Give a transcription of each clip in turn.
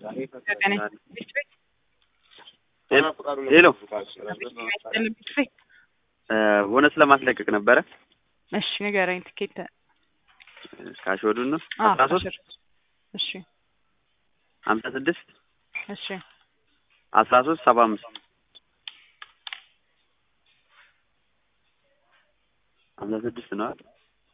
ሄሎ ቦነስ ለማስለቀቅ ነበረ። እሺ ንገረኝ። ትኬት ካሽወዱን ነው አዎ፣ አስራ ሶስት አስር እሺ ሀምሳ ስድስት እሺ አስራ ሶስት ሰባ አምስት ሀምሳ ስድስት ነው አይደል?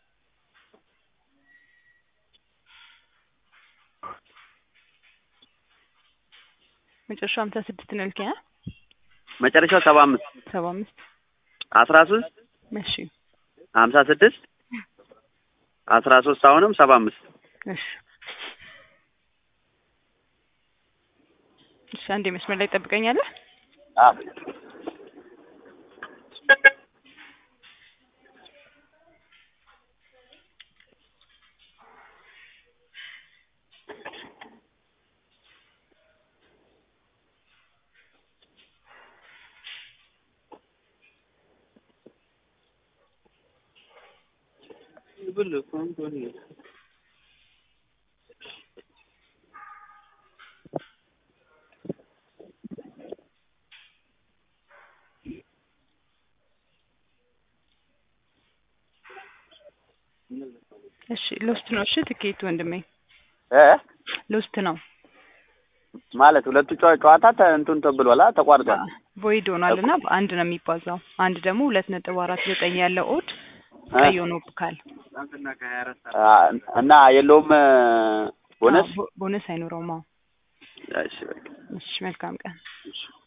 መጨረሻው ሀምሳ ስድስት ነው ያልከኝ? አ? መጨረሻው ሰባ አምስት ሰባ አምስት አስራ ሶስት እሺ ሀምሳ ስድስት አስራ ሶስት አሁንም ሰባ አምስት እሺ እሺ አንዴ መስመር ላይ ትጠብቀኛለህ? እሺ ሎስት ነው። እሺ ትኬቱ ወንድሜ እ ሎስት ነው። ማለት ሁለቱ ጨዋ- ጨዋታ ተ- እንትን ተብሏል አ- ተቋርጧል። ቮይድ ሆኗል እና በአንድ ነው የሚባዛው። አንድ ደግሞ ሁለት ነጥብ አራት ዘጠኝ ያለው ኦድ እ? ቀይ ሆኖብካል። አ፣ እና የለውም እ፣ ቦነስ አዎ፣ ቦ- ቦነስ አይኖረውም። አዎ። እሺ በቃ እሺ መልካም ቀን። እሺ